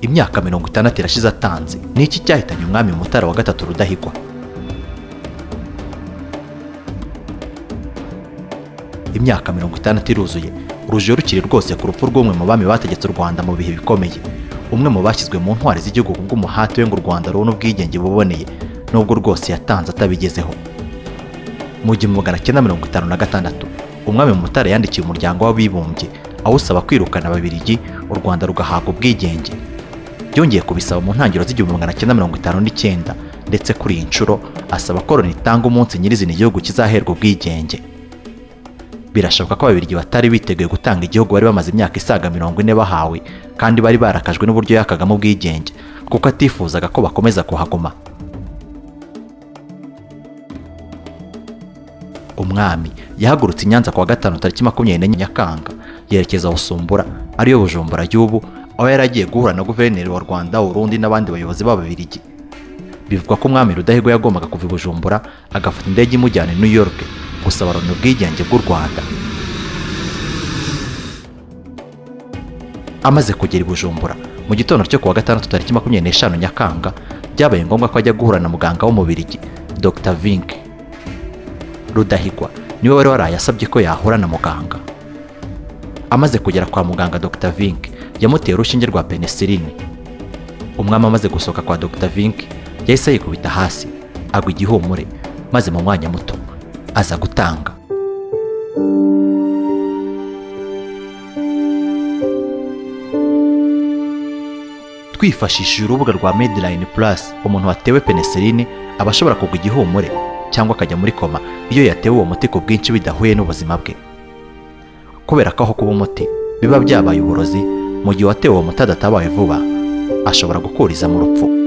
imyaka mirongo itandatu irashize atanze ni iki cyahitanye umwami mutara wa gatatu rudahigwa imyaka mirongo itandatu iruzuye urujijo rukiri rwose ku rupfu rw'umwe mu bami bategetse u rwanda mu bihe bikomeye umwe mu bashyizwe mu ntwari z'igihugu kubw'umuhate we ngo u rwanda rubone ubwigenge buboneye nubwo rwose yatanze atabigezeho mu gihumbi magana cyenda mirongo itanu na gatandatu umwami mutara yandikiye umuryango w'abibumbye awusaba kwirukana ababirigi u rwanda rugahabwa ubwigenge byongeye kubisaba mu ntangiriro z'igihumbi magana cyenda mirongo itanu n'icyenda ndetse kuri iyi nshuro asaba ko loni itanga umunsi nyirizina igihugu kizaherwa ubwigenge birashoboka ko ababirigi batari biteguye gutanga igihugu bari bamaze imyaka isaga mirongo ine bahawe kandi bari barakajwe n'uburyo yakagamo ubwigenge kuko atifuzaga ko bakomeza kuhaguma umwami yahagurutse i nyanza kuwa gatanu tariki makumyabiri n'enye nyakanga yerekeza busumbura ariyo bujumbura y'ubu aho yari agiye guhura na guverineri wa rwanda urundi n'abandi bayobozi b'ababirigi bivugwa ko umwami rudahigwa yagombaga kuva i bujumbura agafata indege imujyana i new york gusaba loni ubwigenge bw'u rwanda amaze kugera i bujumbura mu gitondo cyo kuwa gatandatu tariki makumyabiri n'eshanu nyakanga byabaye ngombwa ko ajya guhura na muganga w'umubirigi dr vink rudahigwa niwe wari waraye asabye ko yahura na muganga amaze kugera kwa muganga dr vink yamuteye urushinge rwa penesilini umwami amaze gusohoka kwa dr vink yahise yikubita hasi agwa igihumure maze mu mwanya muto aza gutanga twifashishije urubuga rwa medline plus umuntu watewe penesilini aba ashobora kugwa igihumure cyangwa akajya muri koma iyo yatewe uwo muti ku bwinshi bidahuye n'ubuzima bwe kubera ko aho kuba umuti biba byabaye uburozi mu gihe uwatewe uwo muti adatabaye vuba ashobora gukuriza mu rupfu